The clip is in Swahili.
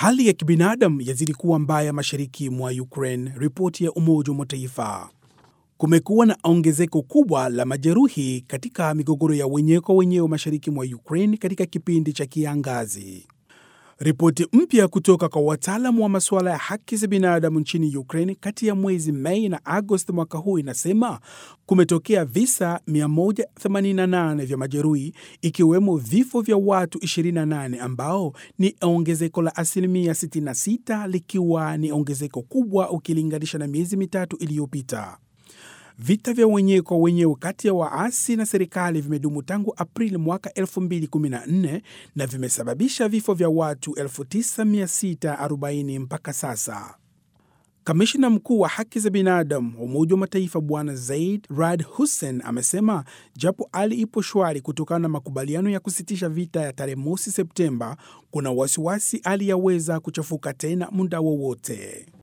Hali ya kibinadamu yazidi kuwa mbaya mashariki mwa Ukraine, ripoti ya Umoja wa Mataifa. Kumekuwa na ongezeko kubwa la majeruhi katika migogoro ya wenyewe kwa wenyewe mashariki mwa Ukraine katika kipindi cha kiangazi. Ripoti mpya kutoka kwa wataalamu wa masuala ya haki za binadamu nchini Ukraine kati ya mwezi Mei na Agosti mwaka huu inasema kumetokea visa 188 vya majeruhi ikiwemo vifo vya watu 28 ambao ni ongezeko la asilimia 66 likiwa ni ongezeko kubwa ukilinganisha na miezi mitatu iliyopita. Vita vya wenyewe kwa wenyewe kati ya waasi na serikali vimedumu tangu Aprili mwaka 2014 na vimesababisha vifo vya watu 9640 mpaka sasa. Kamishna mkuu wa haki za binadamu wa Umoja wa Mataifa Bwana Zaid Rad Hussein amesema japo hali ipo shwari kutokana na makubaliano ya kusitisha vita ya tarehe mosi Septemba, kuna wasiwasi hali yaweza kuchafuka tena muda wowote.